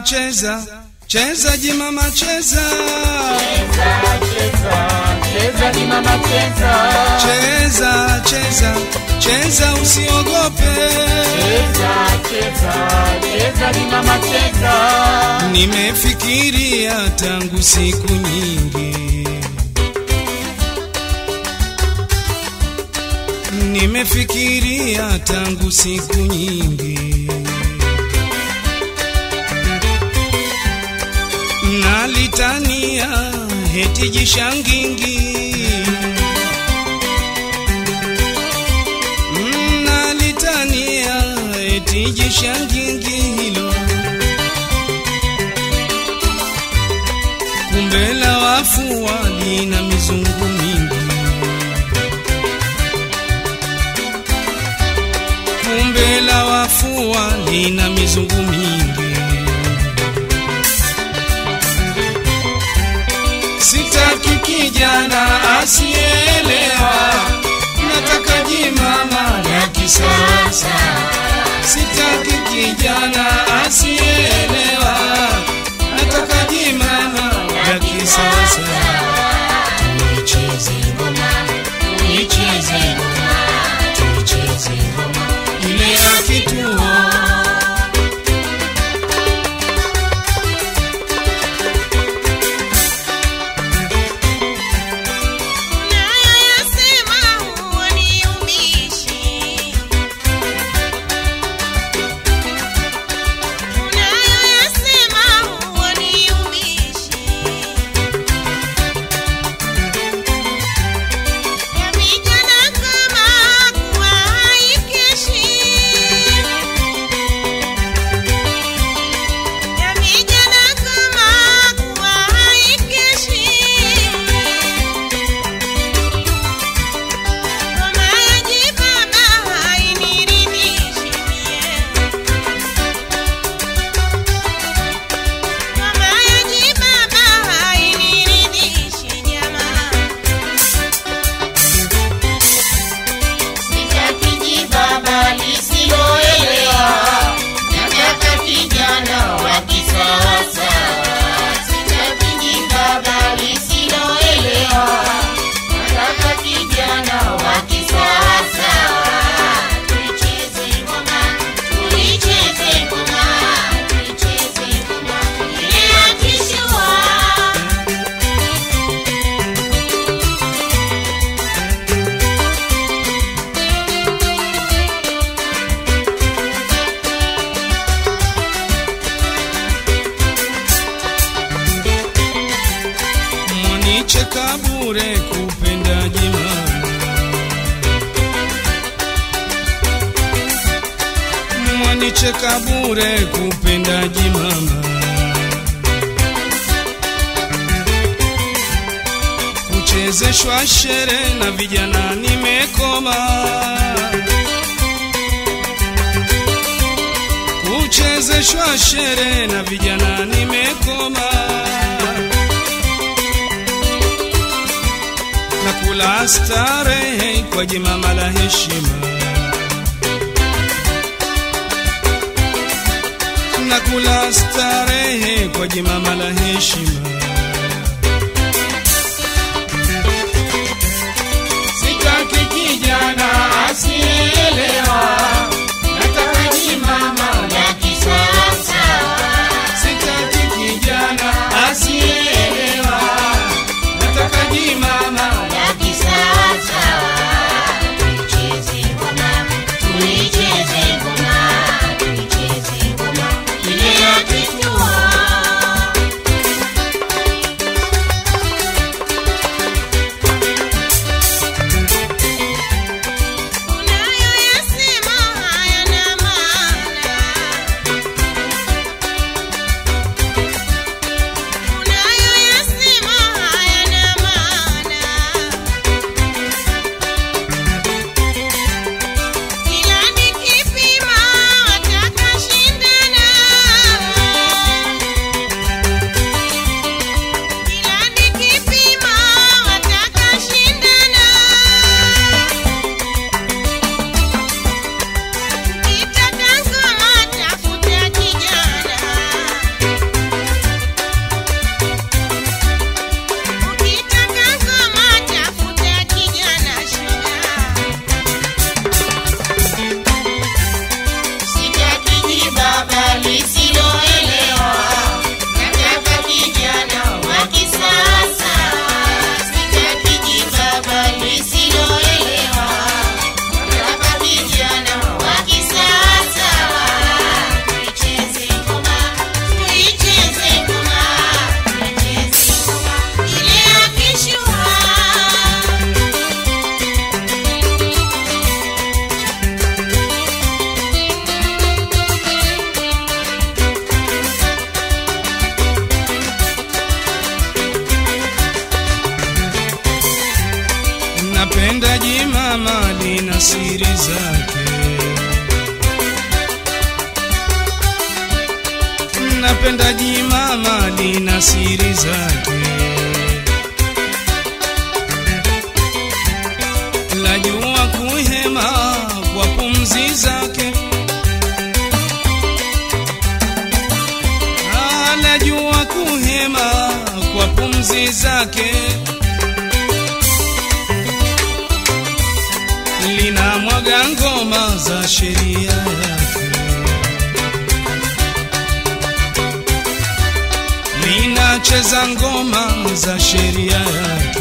cheza cheza jimama cheza Cheza ni mama cheza, cheza cheza cheza usiogope cheza cheza, cheza ni mama cheza, nimefikiria tangu siku nyingi nimefikiria tangu siku nyingi nalitania heti jishangingi nalitania heti jishangingi hilo kumbe la wafu walina mizungu mingi kumbe la wafu walina mizungu mingi sitaki kijana asielewa nataka jimama ya kisasa sitaki kijana asielewa nataka jimama ya kisasa tuicheze ngoma tuicheze ngoma tuicheze ngoma ile ya kituo Unayoyasema huoniumishi. Unayoyasema huoniumishi. Ya vijana kama kuwa haikeshi. Ya vijana kama kuwa haikeshi. Ngoma ya jibaba hainiridhishi mie. Ngoma ya jibaba hainiridhishi jamaa. sitaki jibaba lisiloelewa, nataka kijana wa kisasa. Sitaki jibaba lisiloelewa, nataka kijana wa kisasa. Tuicheze ngoma, tuicheze ngoma, tuicheze ngoma ile ya kishua. mwanicheka bure kupenda jimama mwanicheka bure kupenda jimama kuchezeshwa shere na vijana nimekoma kuchezeshwa shere na vijana nimekoma na kula starehe kwa jimama la heshima na kula starehe kwa jimama la heshima Sitaki kijana asielewa, nataka jimama la kisasa. sitaki kijana asielewa nataka jimama La kisasa. Tuicheze ngoma, tuicheze ngoma, tuicheze ngoma ile ya kituo. napenda jimama lina siri zake napenda jimama lina siri zake lajua kuhema kwa pumzi zake Ah, lajua kuhema kwa pumzi zake lina mwaga ngoma za sheria yake linacheza ngoma za sheria yake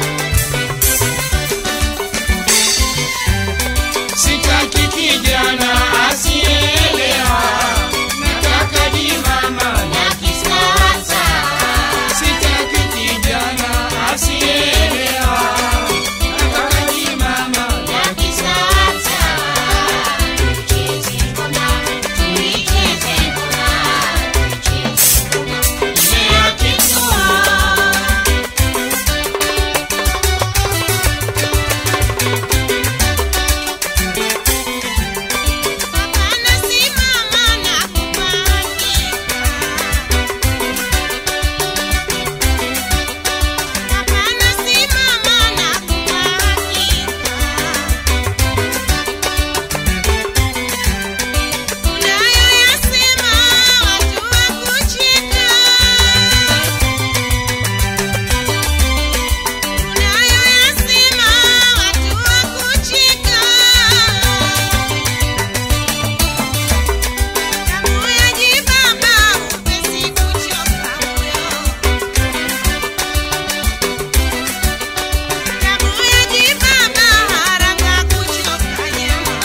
Sitaki kijana asielewa, nataka jimama la kisasa. Sitaki kijana asielewa, nataka jimama la kisasa. Tucheze ngoma, tuicheze ngoma, tuicheze ngoma ile ya kituo. Hapana simama na kupangika. Hapana simama na kupangika. Unayoyasema watu wakucheka. Unayoyasema watu wakucheka. Damu ya jibaba hupesi kuchoka moyo. Damu ya jibaba haraka kuchoka nyama.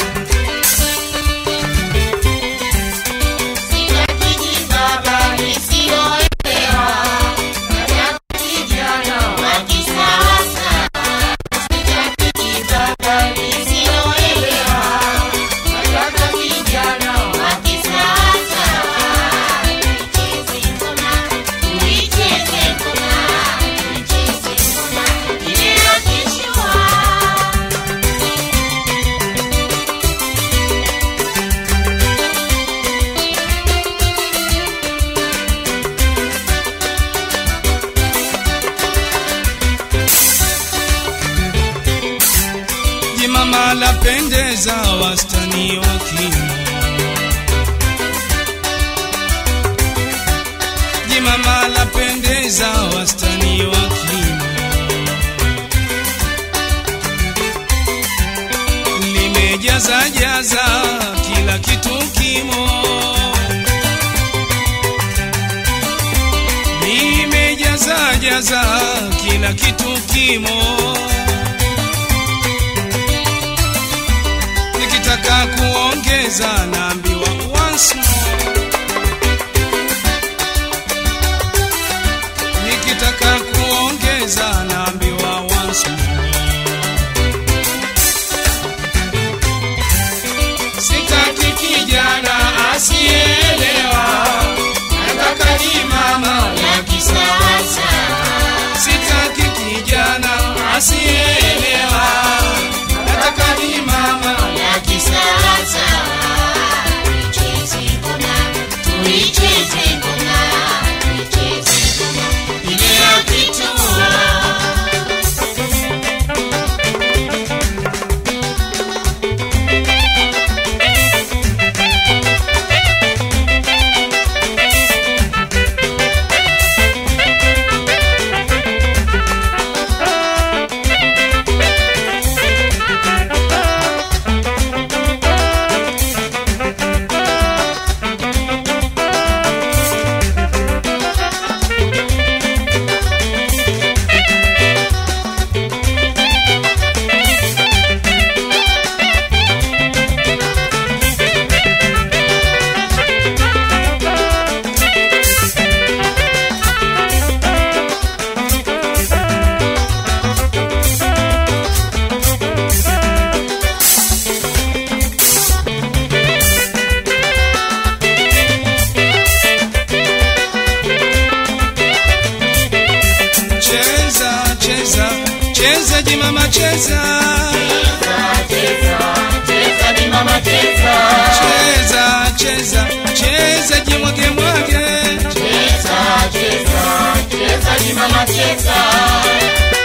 Sitaki jibaba lisiloelewa, nataka kijana wa kisasa. Sitaki jibaba lisiloelewa, nataka kijana wa kisasa. Tuicheze ngoma, tuicheze ngoma, tuicheze ngoma ile ya kishua. jimama lapendeza wastani wa kimo jimama lapendeza wastani wa kimo limejaza jaza kila kitu kimo limejaza jaza kila kitu kimo nikitaka kuongeza naambiwa once more. nikitaka kuongeza naambiwa once more. Sitaki kijana asielewa, nataka jimama la kisasa. sitaki kijana asielewa nataka ni mama la kisasa. Tuicheze ngoma, cheza jimama cheza cheza cheza ni mama cheza cheza cheza cheza jimwage mwage cheza cheza cheza ni mama cheza